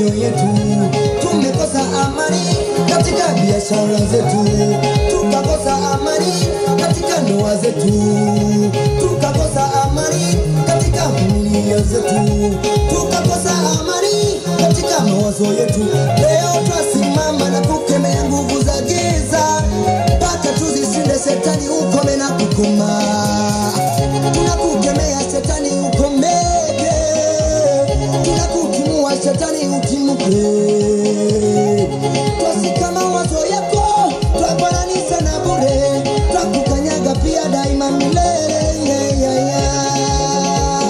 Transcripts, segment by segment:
mioyo yetu, tumekosa amani katika biashara zetu, tukakosa amani katika ndoa zetu, tukakosa amani katika familia zetu, tukakosa amani katika mawazo yetu. Leo twasimama na kukemea nguvu za giza mpaka tuzishinde shetani, ukome na kukoma. Tunakukemea shetani, ukomeke. Tunakutumua shetani, utimuke. Twasika mawazo yako, twabananisha na bure, twakukanyaga pia daima milele. Yeah, yeah, yeah.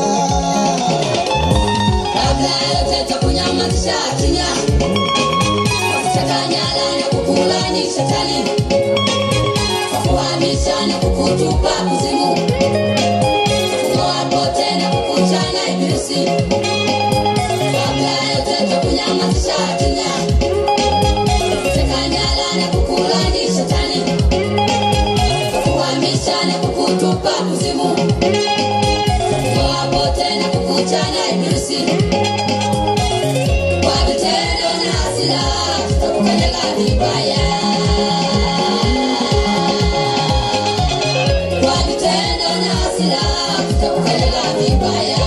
kabla ya yote takunyamazisha kinya kuchanganyana na kukulani shetani kwa kuhamisha na kukutupa kuzimu kung'oa pote na kukuchana ibilisi kabla ya yote takunyamazisha kinya kuchanganyana na kukulani shetani kwa kuhamisha na kukutupa kuzimu kung'oa pote na kukuchana ibilisi kwa vitendo na hasira tutakukanyaga vibaya. Kwa vitendo na hasira tutakukanyaga vibaya.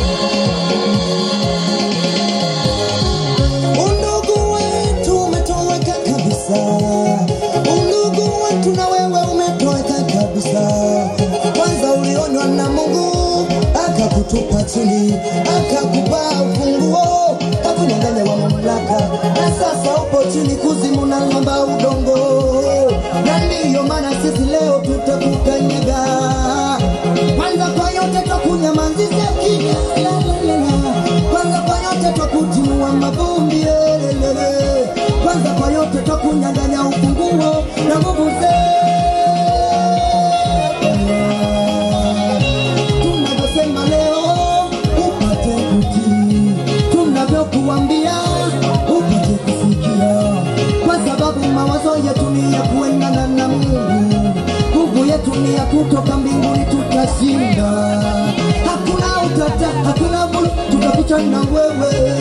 Undugu wetu umetoweka kabisa, undugu wetu na wewe umetoweka kabisa. Kwanza ulionwa na Mungu akakutupa chini, akakupa ufunguo, kakunyang'anya wa mamlaka, na sasa upo chini kuzimu na ng'amba udongo, na ndiyo maana sisi leo tutakukanyaga. Kwanza kwa yote twakunyamazisha kimya, la, la, la, la. kwanza kwa yote twakutimua mavumbi elelele. kwanza kwa yote twakunyang'anya ufunguo na nguvu tunavyosema leo upate kutii, tunavyokuambia upate kusikia, kwa sababu mawazo yetu ni ya kuendana na Mungu, nguvu yetu ni ya kutoka mbinguni, tutashinda. Hakuna utata, hakuna vulu, tutapita na wewe.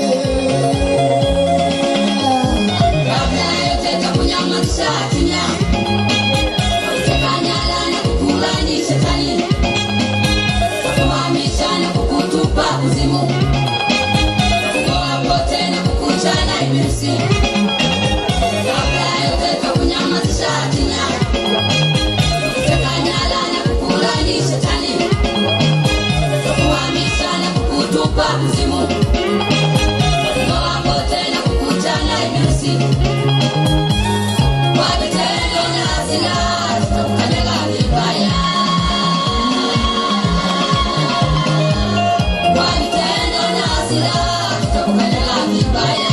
Kabla ya yote takunyamazisha kimya. Kuchanganyana na kukulani shetani. Kukuhamisha na kukutupa kuzimu. Kung'oa pote na kukuchana ibilisi. Kabla ya yote takunyamazisha kimya. Kuchanganyana na kukulani shetani. Kukuhamisha na kukutupa kuzimu. Kung'oa pote na kukuchana ibilisi. Kwa vitendo na hasira tutakukanyaga vibaya. Kwa vitendo na hasira tutakukanyaga vibaya.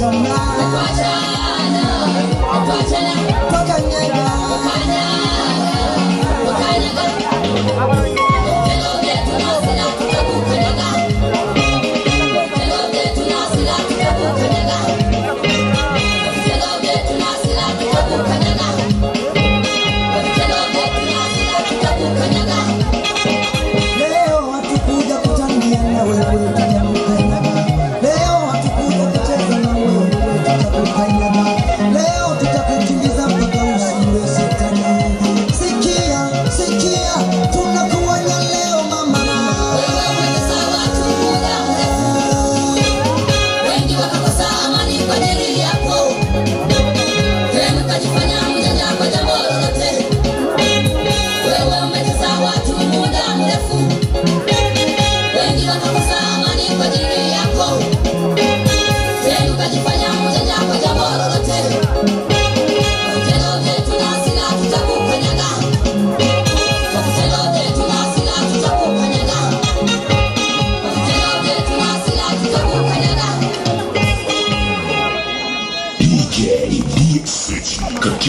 kuachana kuachana, kuachana, twakanyaga leo hatukuja kutangia na wewe tutakukanyaga leo hatukuja kucheza na wewe tutakukanyaga leo tutakukimbiza mpaka usiwe shetani sikia sikia tunakuonya leo mama Wengi wakakosa amani kwa dili